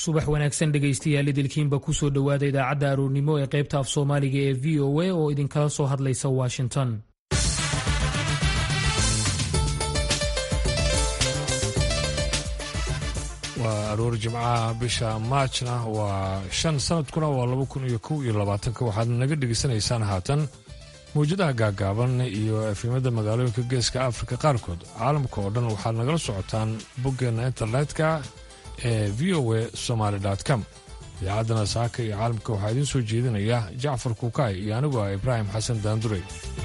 subax wanaagsan dhegaystayaal idilkiinba kusoo dhowaada idaacadda aroornimo ee qaybta af soomaaliga ee v o a oo idinkala soo hadlaysa washington waa aroor jimcaha bisha maajna waa shan sanadkuna waa laba kun iyo kow iyo labaatanka waxaad naga dhegaysanaysaan haatan mawjadaha gaagaaban iyo efimada magaalooyinka geeska afrika qaarkood caalamka oo dhan waxaad nagala socotaan boggeenna internetka ee v o a somaali com idaacaddana saaka iyo caalamka waxaa idiin soo jeedinaya jacfar kuukaay iyo anigu ah ibraahim xasan daandurey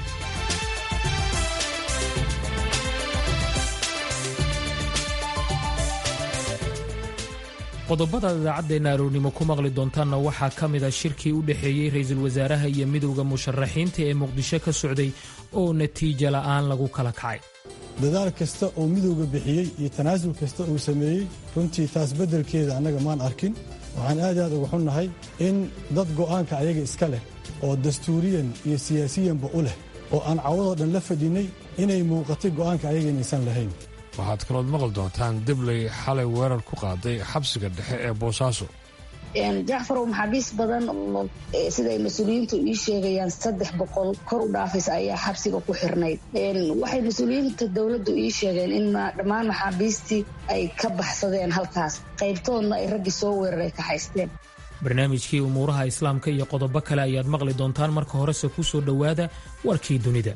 qodobada idaacaddeena aroornimo ku maqli doontaanna waxaa ka mid a shirkii u dhexeeyey ra-iisul wasaaraha iyo midowda musharaxiinta ee muqdisho ka socday oo natiijo la'aan lagu kala kacay dadaal kasta oo midowga bixiyey iyo tanaasul kasta uu sameeyey runtii taas beddelkeeda annaga maan arkin waxaan aad aad uga xunnahay in dad go'aanka ayaga iska leh oo dastuuriyan iyo siyaasiyanba u leh oo aan cawadoo dhan la fadhinnay inay muuqatay go'aanka ayaga inaysan lahayn waxaad kalood maqli doontaan debley xalay weerar ku qaaday xabsiga dhexe ee boosaaso jacfarow maxaabiis badan oo siday mas-uuliyiintu ii sheegayaan saddex boqol kor u dhaafis ayaa xabsiga ku xirnayd waxay mas-uuliyiinta dowladdu ii sheegeen in dhammaan maxaabiistii ay ka baxsadeen halkaas qaybtoodna ay raggii soo weeraray ka haysteen barnaamijkii umuuraha islaamka iyo qodobo kale ayaad maqli doontaan marka horese ku soo dhowaada warkii dunida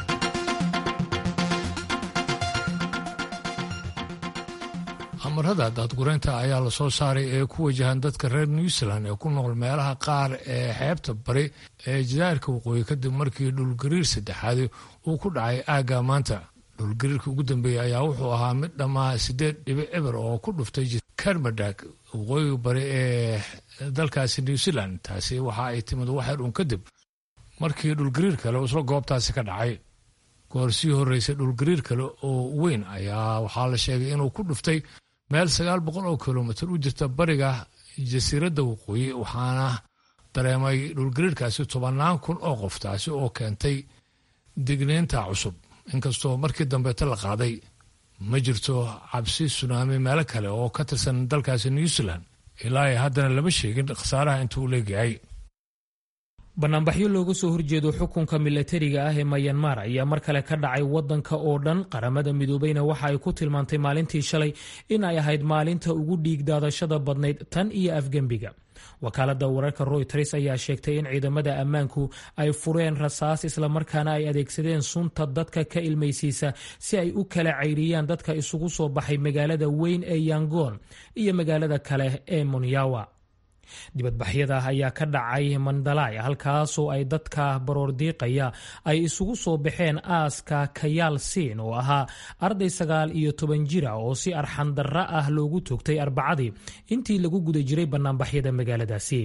amarada daadgureynta ayaa la soo saaray ee ku wajahan dadka reer new zealand ee ku nool meelaha qaar ee xeebta bari ee jadaarka waqooyi kadib markii dhulgariir saddexaad uu ku dhacay aagga maanta dhulgariirka ugu dambeeyey ayaa wuxuu ahaa mid dhammaa sideed dhibic eber oo ku dhuftay kermadag waqooyiga bari ee dalkaasi new zealand taasi waxa ay timid waxyar uun kadib markii dhulgariir kale isla goobtaasi ka dhacay goor sii horreysay dhulgariir kale oo weyn ayaa waxaa la sheegay inuu ku dhuftay meel sagaal boqol oo kilomitir u jirta bariga jasiiradda waqooyi waxaana dareemay dhulgariirkaasi tobannaan kun oo qof taasi oo keentay digniinta cusub inkastoo markii dambeeta la qaaday ma jirto cabsi sunaami meelo kale oo ka tirsan dalkaasi new zealand ilaa ay haddana lama sheegin khasaaraha intuu u leegyahay banaanbaxyo looga soo horjeedo xukunka milatariga ah ee mayanmar ayaa mar kale ka dhacay wadanka oo dhan qaramada midoobeyna waxa ay ku tilmaantay maalintii shalay in ay ahayd maalinta ugu dhiig daadashada badnayd tan iyo afgembiga wakaalada wararka royters ayaa sheegtay in ciidamada ammaanku ay fureen rasaas islamarkaana ay adeegsadeen sunta dadka ka ilmaysiisa si ay u kala cayriyaan dadka isugu soo baxay magaalada weyn ee yangoon iyo magaalada kale ee monyawa dibadbaxyada ayaa ka dhacay mandalay halkaasoo ay dadka baroordiiqaya ay isugu soo baxeen aaska kayaal siin oo ahaa arday sagaal iyo toban jira oo si arxandarra ah loogu toogtay arbacadii intii lagu guda jiray banaanbaxyada magaaladaasi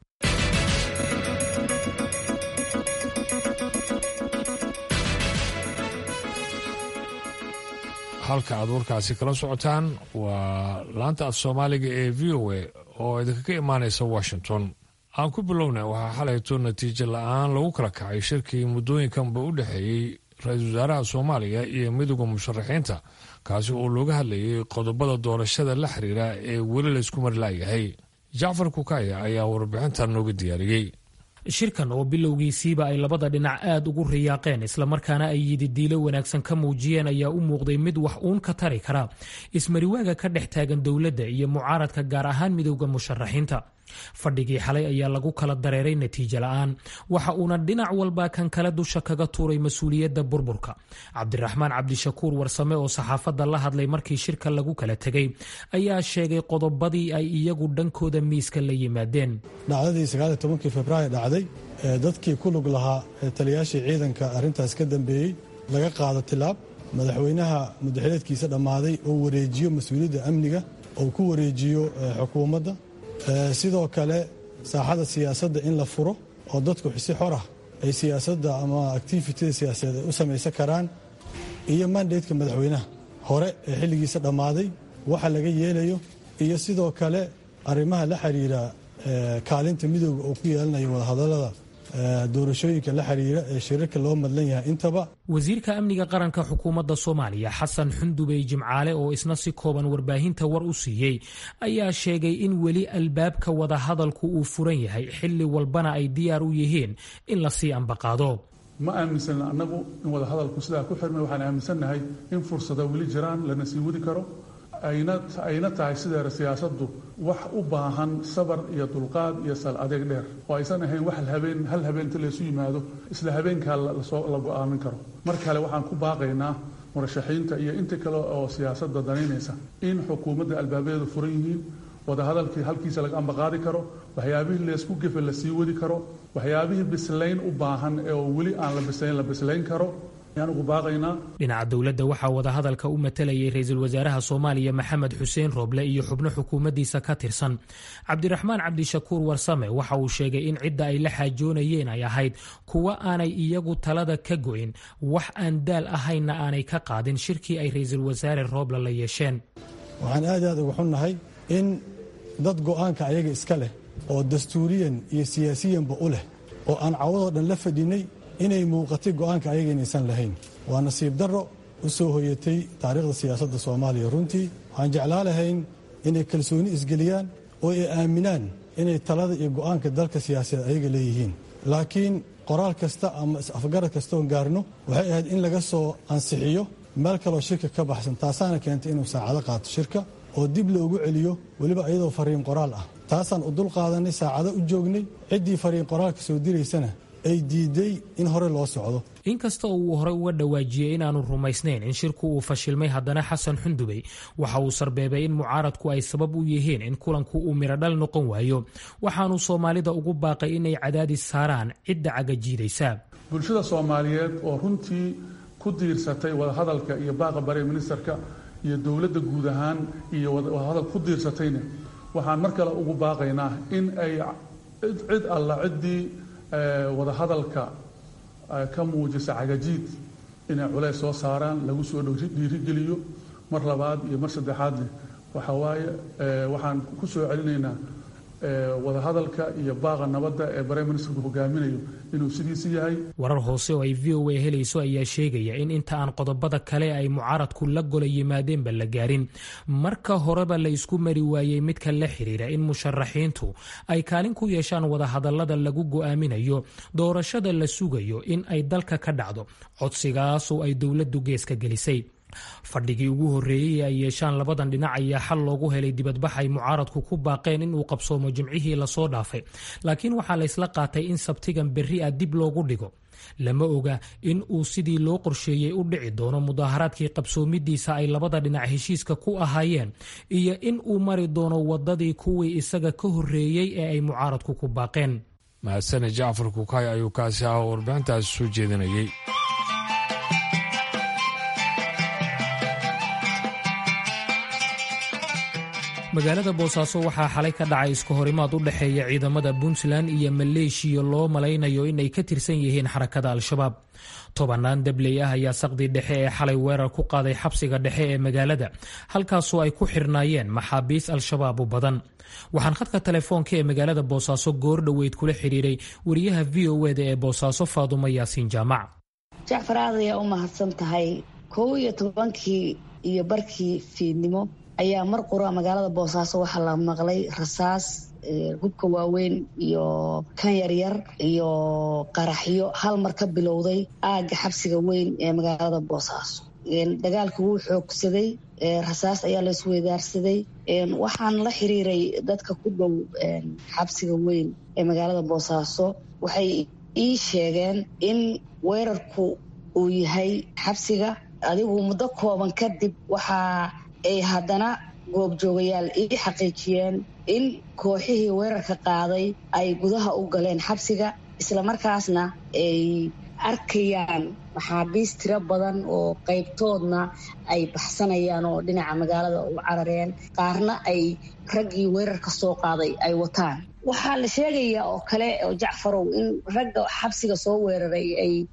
halka aad warkaasi kala socotaan waa laanta af soomaaliga ee v o a oo idinkaga imaanaysa washington aan ku bilowna waxaa xalayto natiijo la-aan lagu kala kacay shirkii muddooyinkanba u dhexeeyey ra-iisul wasaaraha soomaaliya iyo midowda musharaxiinta kaasi oo looga hadlayay qodobada doorashada la xiriira ee weli laysku marlaayahay jacfar kukaya ayaa warbixintan nooga diyaariyey shirkan oo bilowgiisiiba ay labada dhinac aad ugu riyaaqeen islamarkaana ay yididiilo wanaagsan ka muujiyeen ayaa u muuqday mid wax uun ka tari kara ismariwaaga ka dhex taagan dowladda iyo mucaaradka gaar ahaan midowda musharaxiinta fadhigii xalay ayaa lagu kala dareeray natiijo la-aan waxa uuna dhinac walba kan kale dusha kaga tuuray mas-uuliyadda burburka cabdiraxmaan cabdishakuur warsame oo saxaafadda la hadlay markii shirka lagu kala tegay ayaa sheegay qodobadii ay iyagu dhankooda miiska la yimaadeen dhacdadii sagaaliyo tobankii februaayo dhacday ee dadkii ku lug lahaa ee taliyaashii ciidanka arrintaas ka dambeeyey laga qaado tilaab madaxweynaha mudaxileedkiisa dhammaaday oo wareejiyo mas-uuliyadda amniga oo ku wareejiyo xukuumadda sidoo kale saaxada siyaasadda in la furo oo dadku si xor ah ay siyaasadda ama activityda siyaasadeed ay u samaysan karaan iyo mandateka madaxweynaha hore ee xilligiisa dhammaaday waxa laga yeelayo iyo sidoo kale arrimaha la xiriira kaalinta midooda oo ku yeelanayo wadahadallada doorashooyinka la xiriira ee shirarka loo madlan yahay intaba wasiirka amniga qaranka xukuumadda soomaaliya xasan xundubey jimcaale oo isna si kooban warbaahinta war u siiyey ayaa sheegay in weli albaabka wadahadalku uu furan yahay xilli walbana ay diyaar u yihiin in lasii ambaqaado ma aaminsan annagu in wadahadalku sidaa ku xirmay waxaan aaminsannahay in fursada weli jiraan lana sii wadi karo ayna tahay sideera siyaasaddu wax u baahan sabar iyo dulqaad iyo sal adeeg dheer oo aysan ahayn wax habeen hal habeenta laysu yimaado isla habeenkaa la go-aamin karo mar kale waxaan ku baaqaynaa murashaxiinta iyo inta kale oo siyaasadda danaynaysa in xukuumadda albaabadeedu furan yihiin wadahadalkii halkiisa laga ambaqaadi karo waxyaabihii laysku gefe la sii wadi karo waxyaabihii bislayn u baahan oo weli aan la bislayn la bislayn karo dhinaca dowladda waxaa wadahadalka u matalayay ra-iisul wasaaraha soomaaliya maxamed xuseen rooble iyo xubno xukuumaddiisa ka tirsan cabdiraxmaan cabdishakuur warsame waxa uu sheegay in cidda ay la xaajoonayeen ay ahayd kuwa aanay iyagu talada ka go'in wax aan daal ahaynna aanay ka qaadin shirkii ay ra-iisul wasaare rooble la yeesheen waxaan aad aad uga xunnahay in dad go'aanka ayaga iska leh oo dastuuriyan iyo siyaasiyanba u leh oo aan cawadoo dhan la fadhinay inay muuqatay go'aanka ayaga inaysan lahayn waa nasiib darro u soo hoyatay taariikhda siyaasadda soomaaliya runtii waxaan jeclaa lahayn inay kalsooni isgeliyaan oo ay aaminaan inay talada iyo go'aanka dalka siyaasadeed ayaga leeyihiin laakiin qoraal kasta ama is-afgarad kastoon gaarno waxay ahayd in laga soo ansixiyo meel kaloo shirka ka baxsan taasaana keentay inuu saacado qaato shirka oo dib loogu celiyo weliba iyadoo fariin qoraal ah taasaan u dul qaadanay saacado u joognay ciddii fariin qoraalka soo diraysana ay diiday in hore loo socdo inkasta oo uu horey uga dhawaajiyey inaanu rumaysnayn in shirku uu fashilmay haddana xasan xundubey waxa uu sarbeebay in mucaaradku ay sabab u yihiin in kulanku uu miradhal noqon waayo waxaanu soomaalida ugu baaqay inay cadaadis saaraan cidda cagajiidaysa bulshada soomaaliyeed oo runtii ku diirsatay wadahadalka iyo baaqa bare ministerka iyo dowladda guud ahaan iyo wadahadal ku diirsatayna waxaan mar kale ugu baaqaynaa in ay cid alla ciddii wadahadalka ka muujisa cagajiid inay culays soo saaraan lagu soo dhiirigeliyo mar labaad iyo mar saddexaadne waxa waaye waxaan ku soo celinaynaa wadahadalka iyo baaqa nabadda ee bare ministerku hogaaminayo inuu sidiisi yahay warar hoose oo ay v o a helayso ayaa sheegaya in inta aan qodobada kale ay mucaaradku la gola yimaadeenba la gaarin marka horeba la isku mari waayey midka la xiriira in musharaxiintu ay kaalin ku yeeshaan wadahadalada lagu go'aaminayo doorashada la sugayo in ay dalka ka dhacdo codsigaasoo ay dowladdu geeska gelisay fadhigii ugu horreeyey ay yeeshaan labadan dhinac ayaa xal loogu helay dibadbax ay mucaaradku ku baaqeen in uu qabsoomo jimcihii lasoo dhaafay laakiin waxaa laysla qaatay in sabtigan berri ah dib loogu dhigo lama oga in uu sidii loo qorsheeyey u dhici doono mudaaharaadkii qabsoomidiisa ay labada dhinac heshiiska ku ahaayeen iyo in uu mari doono wadadii kuwii isaga ka horreeyey ee ay mucaaradku ku baaqeen mahadsane jacfar kukay ayuu kaasi ah oo warbaahintaasi soo jeedinayay magaalada boosaaso waxaa xalay ka dhacay iska horimaad u dhexeeya ciidamada puntland iyo maleeshiya loo malaynayo inay ka tirsan yihiin xarakada al-shabaab tobannaan dabley ah ayaa saqdii dhexe ee xalay weerar ku qaaday xabsiga dhexe ee magaalada halkaasoo ay ku xirnaayeen maxaabiis al-shabaab u badan waxaan khadka telefoonka ee magaalada boosaaso goor dhoweyd kula xidhiiray wariyaha v o eda ee boosaaso faadumo yaasiin jaamac jacfar aad ayaa u mahadsan tahay kow iyo tobankii iyo barkii fiidnimo ayaa mar qura magaalada boosaaso waxaa la maqlay rasaas hubka waaweyn iyo kan yaryar iyo qaraxyo hal mar ka bilowday aagga xabsiga weyn ee magaalada boosaaso dagaalka wuu xoogsaday rasaas ayaa la isweydaarsaday waxaan la xiriiray dadka ku dhow xabsiga weyn ee magaalada boosaaso waxay ii sheegeen in weerarku uu yahay xabsiga adigu muddo kooban kadib waxaa ay haddana goobjoogayaal ii xaqiijiyeen in kooxihii weerarka qaaday ay gudaha u galeen xabsiga islamarkaasna ay arkayaan maxaabiis tiro badan oo qaybtoodna ay baxsanayaan oo dhinaca magaalada u carareen qaarna ay raggii weerarka soo qaaday ay wataan waxaa la sheegayaa oo kale oo jacfarow in ragga xabsiga soo weeraray ay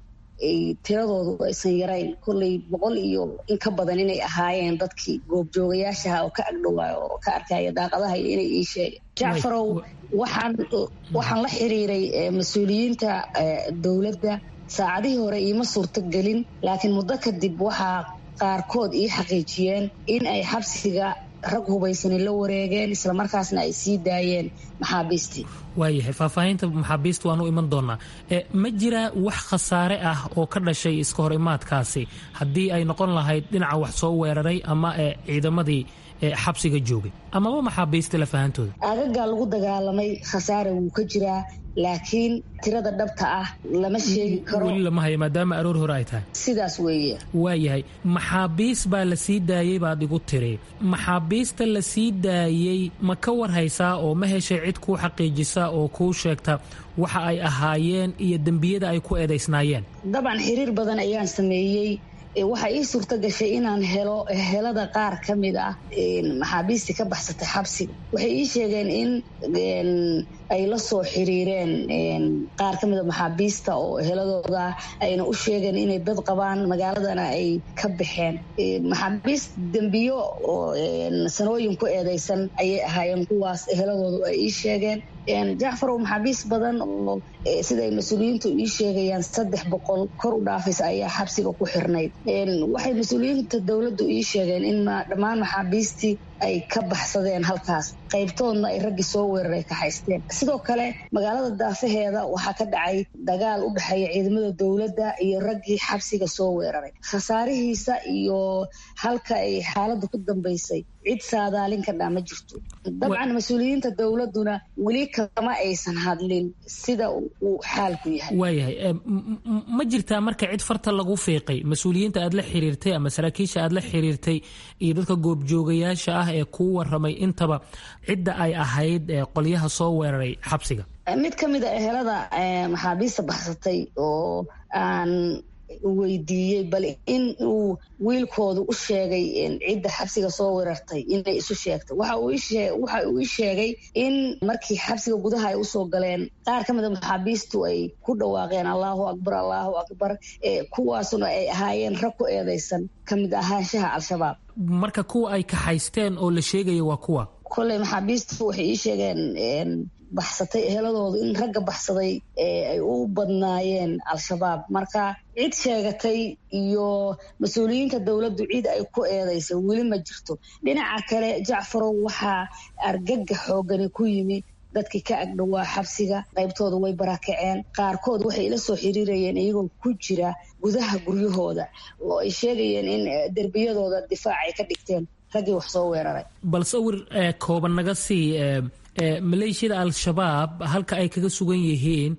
tiradoodu aysan yarayn kolley boqol iyo in ka badan inay ahaayeen dadkii goobjoogayaashaha oo ka agdhowaayo oo ka arkaya daaqadaha iyo inay ii sheegeen jacfarow waxaan waxaan la xiriiray mas-uuliyiinta dowladda saacadihii hore iima suurto gelin laakiin muddo kadib waxaa qaarkood ii xaqiijiyeen in ay xabsiga rag hubaysani la wareegeen islamarkaasna ay sii daayeen maxaabiistii waayahay faahfaahinta maxaabiista waan u iman doonaa ma jira wax khasaare ah oo ka dhashay iska hor imaadkaasi haddii ay noqon lahayd dhinaca wax soo weeraray ama ciidamadii xabsiga joogay amaba maxaabiista lafahantooda aagagaa lagu dagaalamay khasaare wuu ka jiraa laakiin tirada dhabta ah lama sheegi karo weli lama hayo maadaama aroor hore ay tahay sidaas weeye waayahay maxaabiis baa la sii daayey baad igu tiri maxaabiista la sii daayey ma ka warhaysaa oo ma heshay cid kuu xaqiijisa oo kuu sheegta waxa ay ahaayeen iyo dembiyada ay ku eedaysnaayeen dabcan xiriir badan ayaan sameeyey waxaa ii suurto gashay inaan helo helada qaar ka mid ah maxaabiistii ka baxsatay xabsiga waxay ii sheegeen in ay la soo xiriireen qaar ka mida maxaabiista oo heladooda ayna u sheegeen inay dad qabaan magaaladana ay ka baxeen maxaabiist dembiyo oo sanooyin ku eedeysan ayay ahaayeen kuwaas heladoodu ay ii sheegeen jacfarow maxaabiis badan oo siday mas-uuliyiintu ii sheegayaan saddex boqol kor u dhaafaysa ayaa xabsiga ku xirnayd waxay mas-uuliyiinta dowladdu ii sheegeen in dhammaan maxaabiistii ay ka baxsadeen halkaas qaybtoodna ay raggii soo weeraray ka haysteen sidoo kale magaalada daafaheeda waxaa ka dhacay dagaal u dhexeeya ciidamada dowladda iyo raggii xabsiga soo weeraray khasaarihiisa iyo halka ay xaaladda ku dambaysay cid saadaalin ka dhaa ma jirto dabcan mas-uuliyiinta dowladduna weli kama aysan hadlin sida uu xaalku yahay waayahay ma jirtaa marka cid farta lagu fiiqay mas-uuliyiinta aad la xiriirtay ama saraakiisha aad la xiriirtay iyo dadka goobjoogayaasha ah ee kuu waramay intaba cidda ay ahayd qolyaha soo weeraray xabsiga mid ka mid a ehelada maxaabiista baxsatay oo aan weydiiyey bal in uu wiilkoodu u sheegay cidda xabsiga soo weerartay inay isu sheegtay waxa uu ii sheegay in markii xabsiga gudaha ay usoo galeen qaar ka mida maxaabiistu ay ku dhawaaqeen allahu akbar allahu akbar kuwaasuna ay ahaayeen rag ku eedeysan ka mid ahaanshaha al-shabaab marka kuwa ay kaxaysteen oo la sheegaya waa kuwa kolley maxaabiistu waxay ii sheegeen baxsatay eheladoodu in ragga baxsaday ay u badnaayeen al-shabaab marka cid sheegatay iyo mas-uuliyiinta dowladdu cid ay ku eedaysay weli ma jirto dhinaca kale jacfarow waxaa argaga xoogani ku yimi dadkii ka agdhowaa xabsiga qaybtooda way barakaceen qaarkood waxay ila soo xiriirayeen iyagoo ku jira gudaha guryahooda oo ay sheegayeen in derbiyadooda difaac ay ka dhigteen raggii wax soo weeraray bal sawir kooban naga sii maleeshiyada al-shabaab halka ay kaga sugan yihiin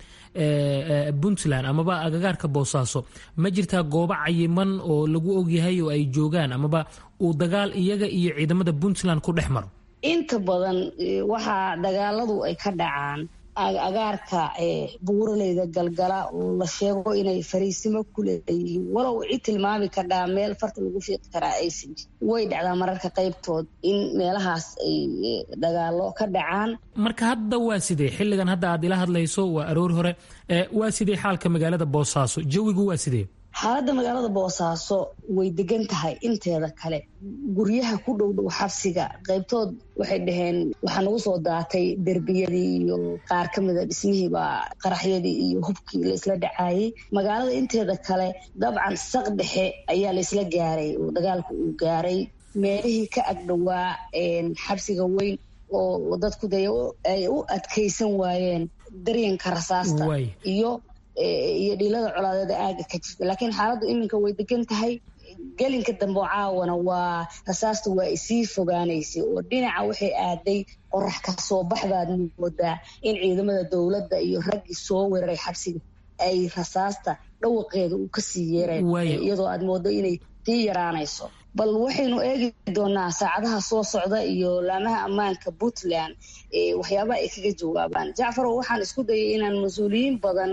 puntland amaba agagaarka boosaaso ma jirtaa goobo cayiman oo lagu ogyahay oo ay joogaan amaba uu dagaal iyaga iyo ciidamada puntland ku dhex maro inta badan waxaa dagaaladu ay ka dhacaan agaarka buuraleyda galgala oo la sheego inay fariisimo ku leeyihiin walow cid tilmaami kadhaa meel farta lagu fiiqi karaa aysan jir way dhacdaa mararka qaybtood in meelahaas ay dagaalo ka dhacaan marka hadda waa sidee xilligan hadda aad ila hadlayso waa aroor hore waa sidee xaalka magaalada boosaaso jawigu waa sidee xaaladda magaalada boosaaso way degan tahay inteeda kale guryaha ku dhow dhow xabsiga qaybtood waxay dhaheen waxaa nagu soo daatay derbiyadii iyo qaar ka mida dhismihiibaa qaraxyadii iyo hubkii laysla dhacaayay magaalada inteeda kale dabcan saq dhexe ayaa laysla gaaray oo dagaalku uu gaaray meelihii ka agdhowaa xabsiga weyn oo dadku dee ay u adkaysan waayeen daryanka rasaasta iyo iyo dhilada colaadeeda aaga ka jirta laakiin xaaladdu iminka way degan tahay gelinka dambe oo caawana waa rasaasta waa isii fogaanaysay oo dhinaca waxay aaday qorax ka soo baxbaad moodaa in ciidamada dowladda iyo raggii soo weeraray xabsiga ay rasaasta dhawaqeeda uu kasii yeereen iyadoo aad moodo inay sii yaraanayso bal waxaynu eegi doonaa saacadaha soo socda iyo laamaha ammaanka puntland waxyaabaha ay kaga jawaabaan jacfarow waxaan isku dayay inaan mas-uuliyiin badan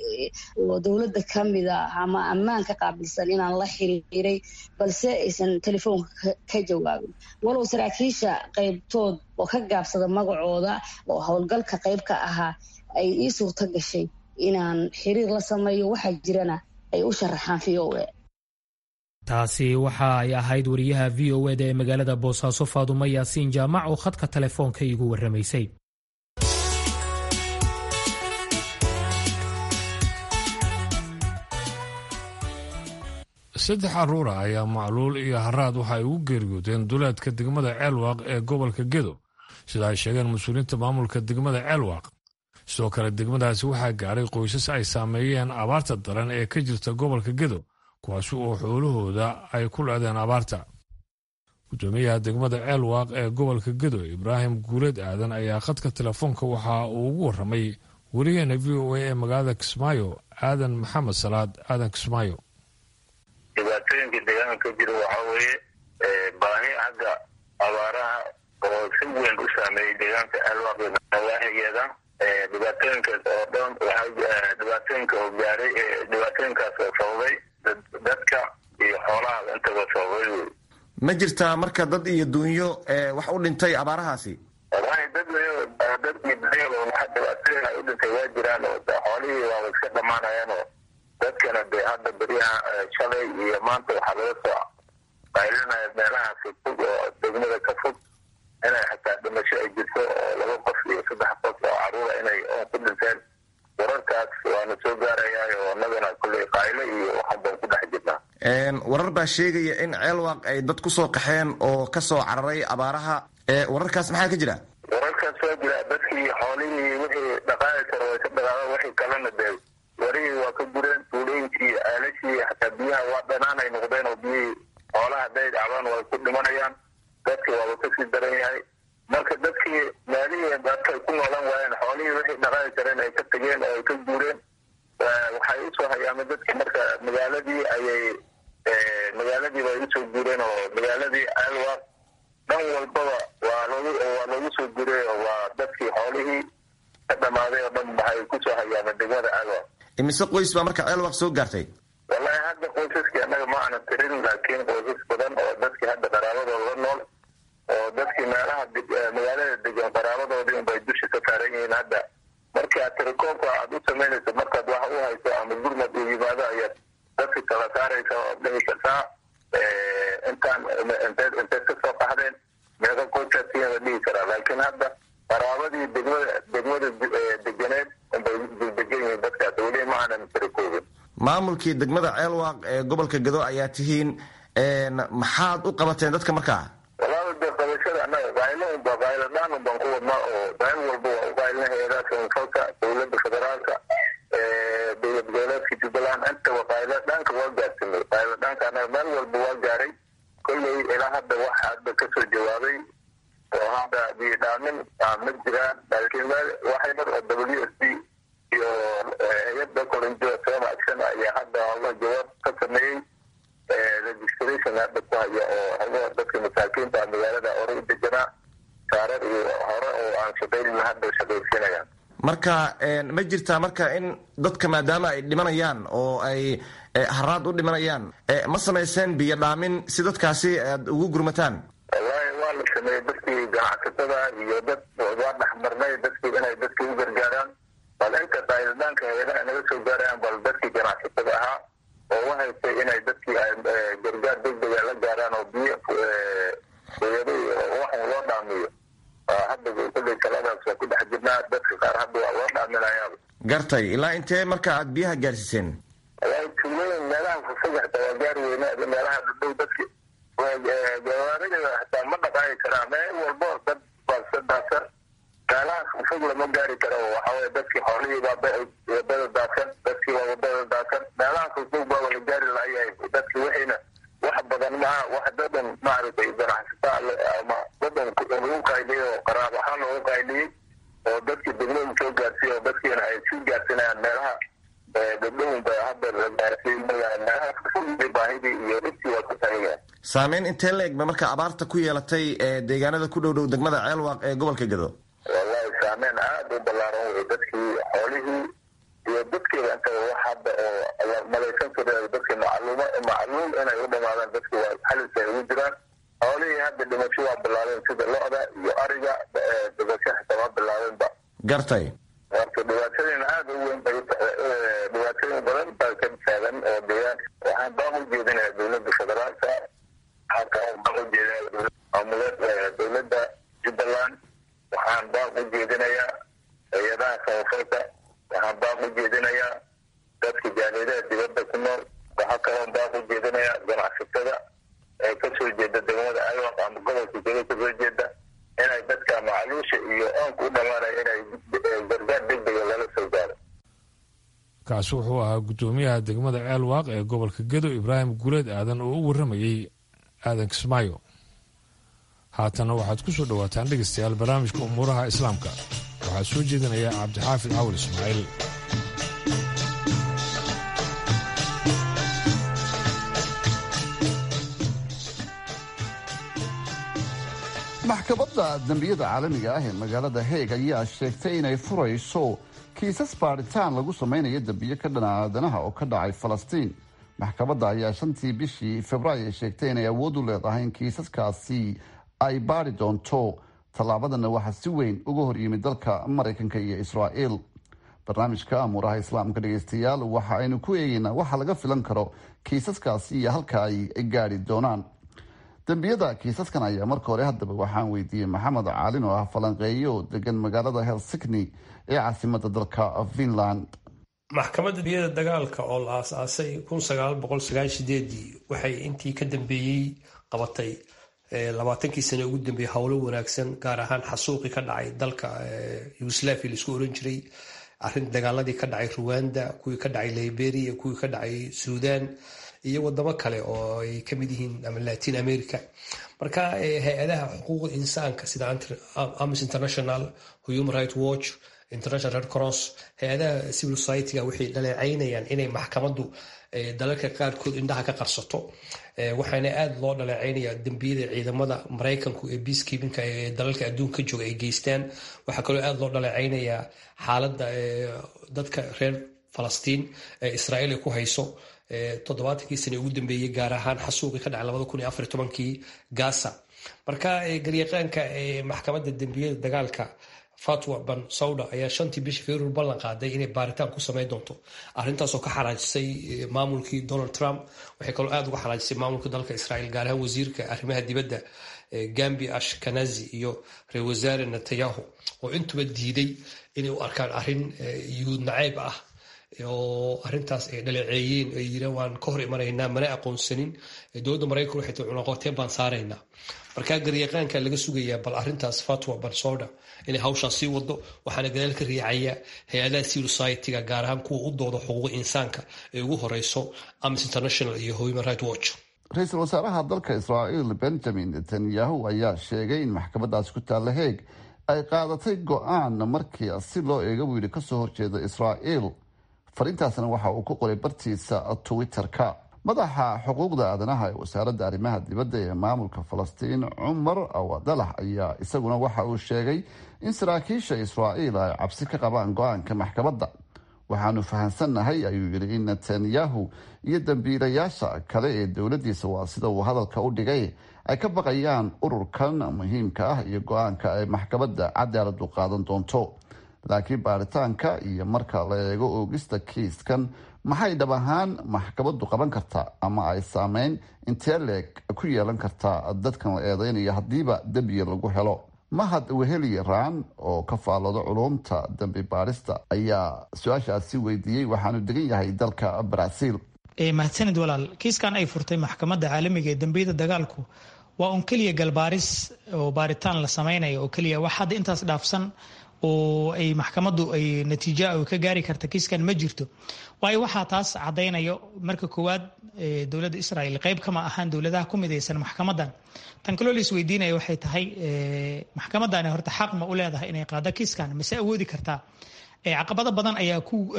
oo dowladda ka mida ama ammaanka qaabilsan inaan la xiriiray balse aysan telefoonka ka jawaabin walow saraakiisha qaybtood oo ka gaabsada magacooda oo howlgalka qayb ka ahaa ay ii suurto gashay inaan xiriir la sameeyo waxaa jirana ay u sharaxaan v o a taasi waxa ay ahayd wariyaha v o eda ee magaalada boosaaso faadumo yaasiin jaamac oo khadka telefoonka iigu warramaysay saddex caruura ayaa macluul iyo haraad waxa ay ugu geeriyoodeen duleedka degmada ceelwaaq ee gobolka gedo sida ay sheegeen mas-uuliyiinta maamulka degmada ceelwaaq sidoo kale degmadaasi waxaa gaadhay qoysas ay saameeyeen abaarta daran ee ka jirta gobolka gedo kuwaasi oo xoolahooda ay ku leedeen abaarta gudoomiyaha degmada ceelwaaq ee gobolka gedo ibraahim guuleed aadan ayaa khadka telefoonka waxa uu ugu warramay weligeena v o a ee magaalada kismaayo aadan maxamed salaad aadan kismaayo dhibaatooyinka deegaanka ka jira waxaa weeye baahi xagga abaaraha oo si weyn u saameeyey deegaanka alwaaq nawaaxigeeda dhibaatooyinkaas oo dhan dhibaatooyinka oo gaaray dhibaatooyinkaas oo sababay dadka iyo xoolaha intaba sababay wey ma jirtaa marka dad iyo dunyo wax u dhintay abaarahaasi wallahi dad dad iyo dunyo waxa dhibaatooyin ay u dhintay waa jiraan oo xoolihii waaba iska dhamaanayaan oo dadkana de hadda beryaha shalay iyo maanta waxaa laga soo qaylinaya meelaha fogfog oo degmada ka fog inay xataa dhimasho ay jirto oo laba qof iyo saddex qof oo caruura inay oon ku dhinteen wararkaas waana soo gaarayaa oo annagana kulley qayle iyo waxan baan ku dhex jirnaa warar baa sheegaya in ceelwaaq ay dad ku soo qaxeen oo ka soo cararay abaaraha wararkaas maxaa ka jira wararkaas waa jira dadkii xoolihii wixii dhaqaali karo way ka dhaqaaqeen wixii kalena dee warihii waa ka gureen tuulooyinkii aalashii xataa biyaha waa dhanaan ay noqdeen oo biyihii xoolaha hadday dhacdaan way ku dhimanayaan dadkii waaba kasii daran yahay marka dadkii meelihii dadkay ku noolan waayeen xoolihii wixii dhaqaali kareen ay ka tegeen oo ay ka guureen waxay usoo hayaameen dadkii marka magaaladii ayay magaaladii bay usoo guureen oo magaaladii alwa dhan walbaba waa loogu waa loogu soo guuray oo waa dadkii xoolihii ka dhamaaday oo dhan waxay kusoo hayaameen degmada alwa imise qoys baa marka ceelwaaq soo gaartay wallahi hadda qoysaskii annaga ma aanan tirin laakiin qoysas badan oo dadkii hadda qaraabadooda la nool oo dadkii meelaha magaalada degan qaraabadoodii unbay dusha ka saaran yihiin hadda markii aad tirakoobka aad u samaynayso markaad wax u hayso ama gurmad uu yimaado ayaad dadka kala saaraysa oo dhihi kartaa intaan inteed inteed ka soo qaxdeen meeqa qoysaasiin la dhihi karaa laakiin hadda qaraabadii degmada degmada deganeed unbay degan yihiin dadkaas weli ma aanan tirakoobin maamulkii degmada ceelwaaq ee gobolka gado ayaa tihiin maxaad u qabateen dadka markaa walaala dee qabashada annaga qaylo unba qaylo dhaan unbaan ku wadnaa oo meel walba waa u qaylina hay-adaha samafalka dowladda federaalka dowlad goboleedka jubbaland intaba qaylo dhaanka waa gaarsinay qaylo dhaanka annaga meel walba waa gaaray kolley ilaa hadda wax hadda kasoo jawaabay oo hadda biyidhaamin ma jiraan laakiin meel waxay mar oo w s d iyo hay-adda kolinjo sooma action ayaa hadda alla jawaab ka sameeyey registration hadda ku haya oo hago dadka masaakiinta magaalada hore u deganaa saarar iyo hore oo aan shaqaynin hadda shaqaysiinayaan marka ma jirtaa marka in dadka maadaama ay dhimanayaan oo ay haraad u dhimanayaan ma samayseen biyo dhaamin si dadkaasi aad ugu gurmataan wallahi waa la sameeyey dadkii ganacsatada iyo dad waa dhexmarnay dadkii inay dadkii u gargaaraan bal inta qayladaanka hay-adaha naga soo gaarayaan bal dadkii ganacsatada ahaa oo u haystay inay dadkii gargaar degdega la gaaraan oo biyo hooyado waxan loo dhaamiyo hadda kulley taladaas waa ku dhex jirnaa dadka qaar hadda waa loo dhaaminayaaba gartay ilaa intee marka aad biyaha gaarsiiseen wallahi tuulooyin meelaha fufog xataa waa gaari weyna meelaha dhadhow dadki gawaarida xataa ma dhaqaaqi karaa meel walbo dad baasadaasa meelaha fufog lama gaari karo waxaweye dadkii xoolihii baa wadada daadsan dadkii waa wadada daadsan meelaha fufog baa wala gaari layahay dadki wixiina wax badan maha wax dadan maaragtay ganacsataa ama dadan lagu qayliyey oo qaraab ahaan loogu qayliyey oo dadkii degmada soo gaarsiiy oo dadkiina ay sii gaarsinayaan meelaha gabdhahunba hadda la gaarsiin meelaha fufog baahidii iyo dhibkii waa ku tagayaan saameyn intee la egba marka abaarta ku yeelatay deegaanada ku dhow dhow degmada ceelwaaq ee gobolka gado wallahi saameyn aada u ballaaran wey dadkii xoolihii iyo dadkiiba intaba wax hadda oo la malaysan kara dadkii macluuma macluum inay u dhamaadaan dadkii waa xalis ay ugu jiraan xoolihii hadda dhimasho waa bilaabeen sida lo-da iyo ariga dhimasho xitaa waa bilaabeenba gartay horta dhibaatooyin aada u weyn bay dhibaatooyin badan baa ka taagan oo deegaanka waxaan baan u jeedinayaa dowladda federaalka waxaan kaloo baan u jeedinayaa maamuleed dowladda jubbaland waxaan baan u jeedinayaa hay-adaha samafalka waxaan baan u jeedinayaa dadka jaalidaha dibadda ku nool waxaa kaloo baan u jeedinayaa ganacsatada ee kasoo jeeda degmada ayaq ama gobolka jega kasoo jeeda inay dadka macaluusha iyo oonka u dhamaanaya inay gargaar degdega lala soo gaaro kaasi wuxuu ahaa guddoomiyaha degmada ceelwaaq ee gobolka gedo ibraahim guuleed aadan oo u warramayey aadan kismaayo haatana waxaad ku soo dhowaataan dhegaystayaal barnaamijka umuuraha islaamka waxaa soo jeedinaya cabdixaafid cawal ismaaciil maxkamadda dembiyada caalamiga ah ee magaalada heeg ayaa sheegtay inay furayso kiisas baadhitaan lagu samaynayo dembiyo ka dhana aadanaha oo ka dhacay falastiin maxkamadda ayaa shantii bishii februaayo sheegtay inay awood u leedahay in kiisaskaasi ay baadhi doonto tallaabadana waxaa si weyn uga hor yimid dalka maraykanka iyo israa'iil barnaamijka amuuraha islaamka dhegaystayaal waxa aynu ku eegeynaa waxa laga filan karo kiisaskaasi iyo halka ay gaadhi doonaan dembiyada kiisaskan ayaa marka hore haddaba waxaan weydiiyey maxamed caalin oo ah falanqeeyo oo degan magaalada helsikni ee caasimada dalka finland maxkamadda dembiyada dagaalka oo la aasaasay waxay intii ka dambeeyey qabatay labaatankii sane ugu dambeeyey howlo wanaagsan gaar ahaan xasuuqii ka dhacay dalka yugoslaviya laisku oran jiray arin dagaaladii ka dhacay ruwanda kuwii ka dhacay liberia kuwii ka dhacay suudan iyo wadamo kale oo ay kamid yihiin ama latin america marka hay-adaha xuquuqda insaanka sida amis international human right watch international red cross hay-adaha civil society-ga waxay dhaleecaynayaan inay maxkamaddu dalalka qaarkood indhaha ka qarsato waxaana aada loo dhaleecaynaya dembiyada ciidamada maraykanku ee peacekeepinka ee dalalka adduunka jooga ay geystaan waxaa kaloo aada loo dhaleecaynayaa xaaladda dadka reer falastiin ee israa'iil ay ku hayso toddobaatankii sane ugu dambeeyey gaar ahaan xasuuqii ka dhacay labada kun iyo afar tobankii gaza marka garyaqaanka maxkamadda dembiyada dagaalka fatwa ban sawda ayaa shantii bishii februar ballan qaaday inay baaritaan ku samayn doonto arrintaasoo ka xaraajisay maamulkii donald trump waxay kaloo aada uga xaraajisay maamulka dalka israa'iil gaar ahaan wasiirka arrimaha dibadda gambi ashkanazi iyo ra-isul wasaare netanyahu oo intuba diiday inay u arkaan arrin yuhuud nacayb ah oo arintaas ay dhaleeceeyeen ay yiraan waan ka hor imanaynaa mana aqoonsanin dowladda maraykan waxay tii cunaqoteen baan saaraynaa markaa garyaqaanka laga sugayaa bal arintaas fatwa bansoda inay hawshaas sii wado waxaana gadaal ka riixaya hay-adaha civil society-ga gaar ahaan kuwa u dooda xuquuqa insaanka ee ugu horeyso amis international iyo human right watch ra-iisul wasaaraha dalka israa'iil benjamin netanyahu ayaa sheegay in maxkamadaasi ku taalla heeg ay qaadatay go-aan markii si loo eega buu yidhi kasoo horjeeda israa'iil fariintaasna waxa uu ku qoray bartiisa twitter-ka madaxa xuquuqda aadanaha ee wasaaradda arrimaha dibadda ee maamulka falastiin cumar awadalax ayaa isaguna waxa uu sheegay in saraakiisha israa'iil ay cabsi ka qabaan go-aanka maxkamadda waxaanu fahamsannahay ayuu yidhi in netanyahu iyo dambiilayaasha kale ee dowladdiisa waa sida uu hadalka u dhigay ay ka baqayaan ururkan muhiimka ah iyo go-aanka ay maxkamadda cadaaladu qaadan doonto laakiin baaritaanka iyo marka la eego oogista kiiskan maxay dhab ahaan maxkamaddu qaban kartaa ama ay saameyn intee leeg ku yeelan kartaa dadkan la eedeynayo haddiiba dembiya lagu helo mahad weheli raan oo ka faallooda culumta dambi baarista ayaa su-aashaasi weydiiyey waxaanu degan yahay dalka baraaziil mahadsanid walaal kiiskan ay furtay maxkamadda caalamiga ee dambiyada dagaalku waa un keliya galbaaris oo baaritaan la samaynayo oo keliya wax hadda intaas dhaafsan oo ay maxkamaddu ay natiijo ka gaari karta kiiskan ma jirto waayo waxaa taas caddaynayo marka koowaad dowladda israel qayb kama ahaan dowladaha ku midaysan maxkamadan tan kaloo la isweydiinaya waxay tahay maxkamadani horta xaq ma u leedahay inay qaado kiiskan mase awoodi kartaa caqabado badan ayaa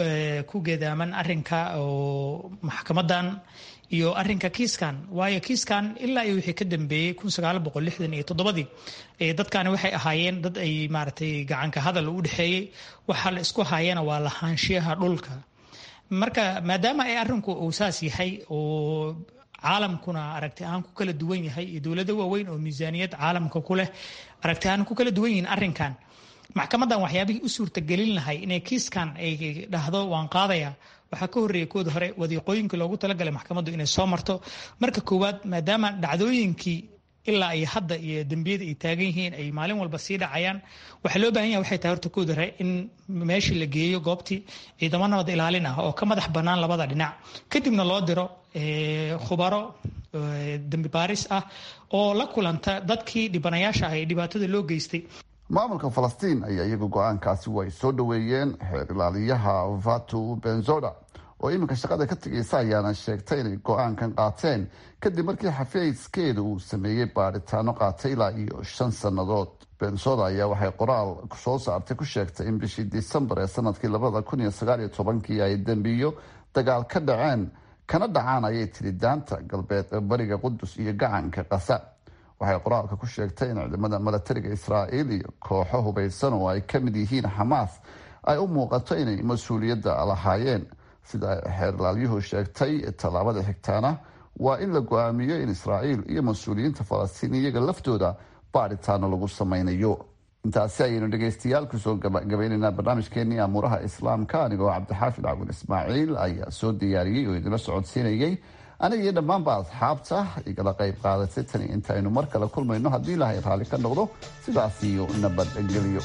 ku geedaaman arinka oo maxkamadan iyo arinka kiiskan waayo kiiskan ilaa iyo wixii ka dambeeyey iyo toddobadii dadkani waxay ahaayeen dad ay maaragtay gacanka hadal u dhexeeyey waxa la isku haayana waa lahaanshiyaha dhulka marka maadaama ay arinku uu saas yahay oo caalamkuna aragti ahaan ku kala duwan yahay iyo dowlado waaweyn oo miisaaniyad caalamka ku leh aragti ahaan ku kala duwan yihiin arrinkan maxkamadan waxyaabihii u suurtagelin lahay inay kiiskan ay dhahdo waan qaadaya waxaa ka horreeyay kooda hore wadiiqooyinkii loogu talagalay maxkamaddu inay soo marto marka koowaad maadaama dhacdooyinkii ilaa ay hadda iyo dembiyada ay taagan yihiin ay maalin walba sii dhacayaan waxaa loo baahan yaha waxay tahay horta kooda hore in meeshii la geeyo goobtii ciidamo nabad ilaalin ah oo ka madax bannaan labada dhinac kadibna loo diro khubaro dembi baaris ah oo la kulanta dadkii dhibanayaasha ah ee dhibaatada loo geystay maamulka falastiin ayaa iyagu go-aankaasi way soo dhoweeyeen xeer ilaaliyaha vatu benzoda oo iminka shaqada ka tegaysa ayaana sheegtay inay go-aankan qaateen kadib markii xafiiskeeda uu sameeyey baadhitaano qaatay ilaa iyo shan sannadood benzoda ayaa waxay qoraal soo saartay ku sheegtay in bishii disembar ee sanadkii labada kun iyo sagaal iyo tobankii ay dembiyo dagaal ka dhaceen kana dhacaan ayay tiri daanta galbeed ee bariga qudus iyo gacanka qasa waxay qoraalka ku sheegtay in ciidamada milatariga israa'iil iyo kooxo hubaysan oo ay ka mid yihiin xamaas ay u muuqato inay mas-uuliyadda lahaayeen sida xeerlaalyuhu sheegtay tallaabada xigtaana waa in la go-aamiyo in israa'iil iyo mas-uuliyiinta falastiin iyaga laftooda baadhitaano lagu sameynayo intaasi ayaynu dhegaystayaal kusoo gabaynaynaa barnaamijkeenii amuuraha islaamka anigoo cabdixaafid cabdin ismaaciil ayaa soo diyaariyey oo idinla socodsiinayay aniga iyo dhammaanba asxaabta igala qayb qaadatay tani intaynu mar kale kulmayno haddii ilaahay raalli ka noqdo sidaas iyo nabadgelyo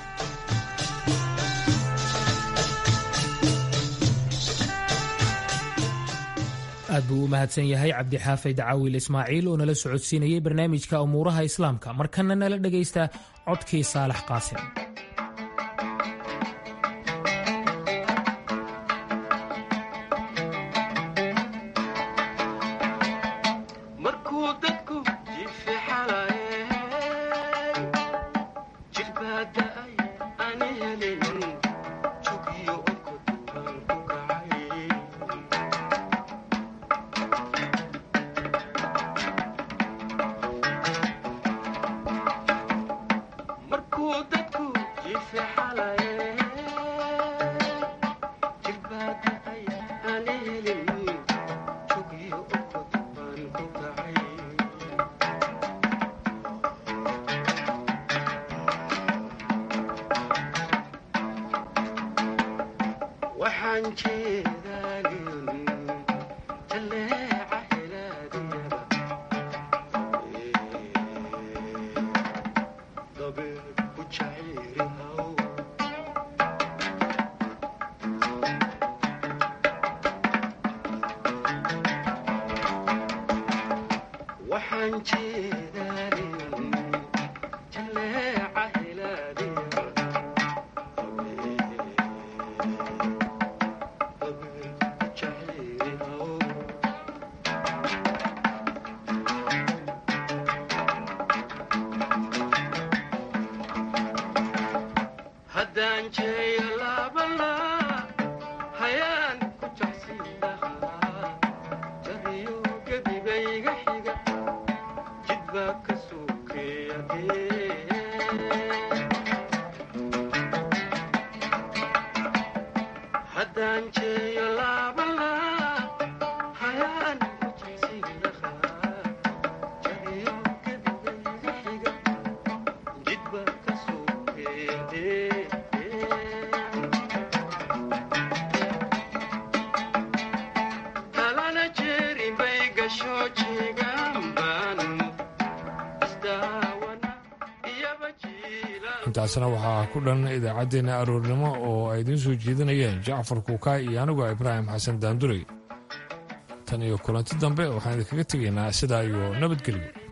aad buu u mahadsan yahay cabdixaafid caawil ismaaciil oo nala socodsiinayay barnaamijka umuuraha islaamka markana nala dhegaysta codkii saalax qaasim intaasna waxaa ku dhan idaacaddeenna aroornimo oo ay idiin soo jeedinayeen jacfar kuukaay iyo anigoo ibraahim xasan daandurey tan iyo kulanti dambe waxaan idinkaga tegaynaa sidaa iyo nabadgelyo